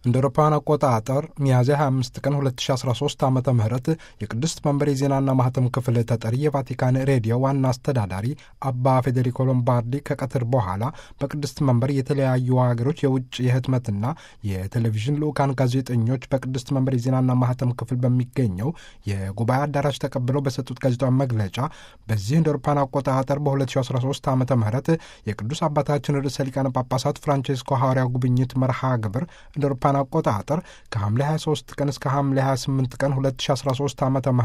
እንደ አውሮፓውያን አቆጣጠር ሚያዝያ 25 ቀን 2013 ዓ ም የቅድስት መንበር የዜናና ማህተም ክፍል ተጠሪ የቫቲካን ሬዲዮ ዋና አስተዳዳሪ አባ ፌዴሪኮ ሎምባርዲ ከቀትር በኋላ በቅድስት መንበር የተለያዩ ሀገሮች የውጭ የህትመትና የቴሌቪዥን ልዑካን ጋዜጠኞች በቅድስት መንበር የዜናና ማህተም ክፍል በሚገኘው የጉባኤ አዳራሽ ተቀብለው በሰጡት ጋዜጣዊ መግለጫ በዚህ እንደ አውሮፓውያን አቆጣጠር በ2013 ዓ ም የቅዱስ አባታችን ርዕሰ ሊቃነ ጳጳሳት ፍራንቼስኮ ሐዋርያ ጉብኝት መርሃ ግብር እንደ አውሮፓውያን አቆጣጠር ከሐምሌ 23 ቀን እስከ ሐምሌ 28 ቀን 2013 ዓ ም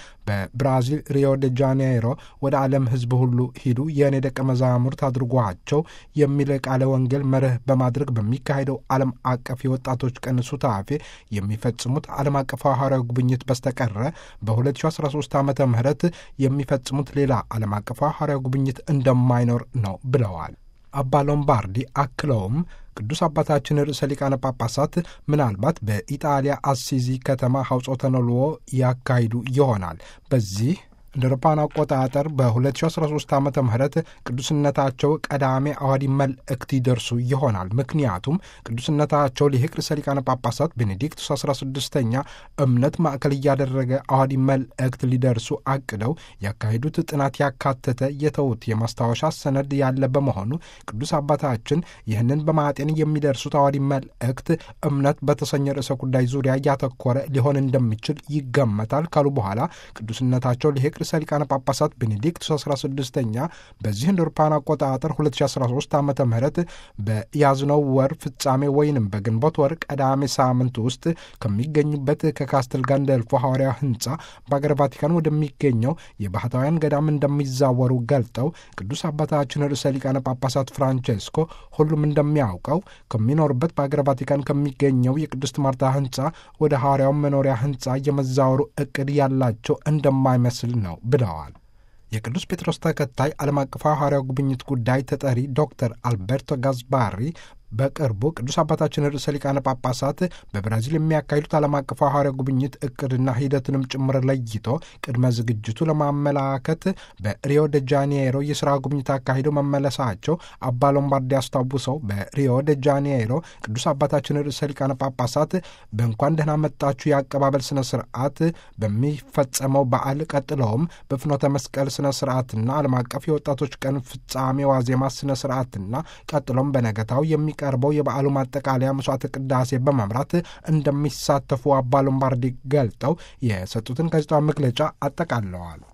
በብራዚል ሪዮ ደ ጃኔይሮ ወደ ዓለም ህዝብ ሁሉ ሂዱ የእኔ ደቀ መዛሙርት አድርጓቸው የሚል ቃለ ወንጌል መርህ በማድረግ በሚካሄደው ዓለም አቀፍ የወጣቶች ቀን ሱታፌ የሚፈጽሙት ዓለም አቀፍ ሐዋርያዊ ጉብኝት በስተቀረ በ2013 ዓ ም የሚፈጽሙት ሌላ ዓለም አቀፍ ሐዋርያዊ ጉብኝት እንደማይኖር ነው ብለዋል። አባ ሎምባርዲ አክለውም ቅዱስ አባታችን ርዕሰ ሊቃነ ጳጳሳት ምናልባት በኢጣሊያ አሲዚ ከተማ ሐውጾተ ነልዎ ያካሂዱ ይሆናል። በዚህ እንደ አውሮፓውያን አቆጣጠር በ2013 ዓ ም ቅዱስነታቸው ቀዳሜ አዋዲ መልእክት ይደርሱ ይሆናል። ምክንያቱም ቅዱስነታቸው ሊቅ ርዕሰ ሊቃነ ጳጳሳት ቤኔዲክቱስ 16ኛ እምነት ማዕከል እያደረገ አዋዲ መልእክት ሊደርሱ አቅደው ያካሄዱት ጥናት ያካተተ የተውት የማስታወሻ ሰነድ ያለ በመሆኑ ቅዱስ አባታችን ይህንን በማጤን የሚደርሱት አዋዲ መልእክት እምነት በተሰኘ ርዕሰ ጉዳይ ዙሪያ እያተኮረ ሊሆን እንደሚችል ይገመታል ካሉ በኋላ ቅዱስነታቸው ሊቅ ርዕሰ ሊቃነ ጳጳሳት ቤኔዲክቱስ 16ኛ በዚህ እንደ አውሮፓውያን አቆጣጠር 2013 ዓ ም በያዝነው ወር ፍጻሜ ወይንም በግንቦት ወር ቀዳሜ ሳምንት ውስጥ ከሚገኙበት ከካስትል ጋንደልፎ ሐዋርያ ህንፃ በአገር ቫቲካን ወደሚገኘው የባህታውያን ገዳም እንደሚዛወሩ ገልጠው ቅዱስ አባታችን ርዕሰ ሊቃነ ጳጳሳት ፍራንቼስኮ ሁሉም እንደሚያውቀው ከሚኖርበት በአገር ቫቲካን ከሚገኘው የቅድስት ማርታ ህንፃ ወደ ሐዋርያው መኖሪያ ህንፃ የመዛወሩ እቅድ ያላቸው እንደማይመስል ነው ብለዋል። የቅዱስ ጴጥሮስ ተከታይ ዓለም አቀፍ ሐዋርያው ጉብኝት ጉዳይ ተጠሪ ዶክተር አልበርቶ ጋዝባሪ በቅርቡ ቅዱስ አባታችን ርዕሰ ሊቃነ ጳጳሳት በብራዚል የሚያካሂዱት ዓለም አቀፍ ሐዋርያው ጉብኝት እቅድና ሂደትንም ጭምር ለይቶ ቅድመ ዝግጅቱ ለማመላከት በሪዮ ደ ጃኔይሮ የሥራ ጉብኝት አካሂደው መመለሳቸው አባ ሎምባርዲ አስታውሰው በሪዮ ደ ጃኔይሮ ቅዱስ አባታችን ርዕሰ ሊቃነ ጳጳሳት በእንኳን ደህና መጣችሁ የአቀባበል ስነ ስርዓት በሚፈጸመው በዓል ቀጥለውም በፍኖተ መስቀል ስነ ስርዓትና ዓለም አቀፍ የወጣቶች ቀን ፍጻሜ ዋዜማ ስነ ስርዓትና ቀጥሎም በነገታው የሚቀርበው የበዓሉ ማጠቃለያ መስዋዕተ ቅዳሴ በመምራት እንደሚሳተፉ አባ ሎምባርዲ ገልጠው የሰጡትን ጋዜጣዊ መግለጫ አጠቃለዋል።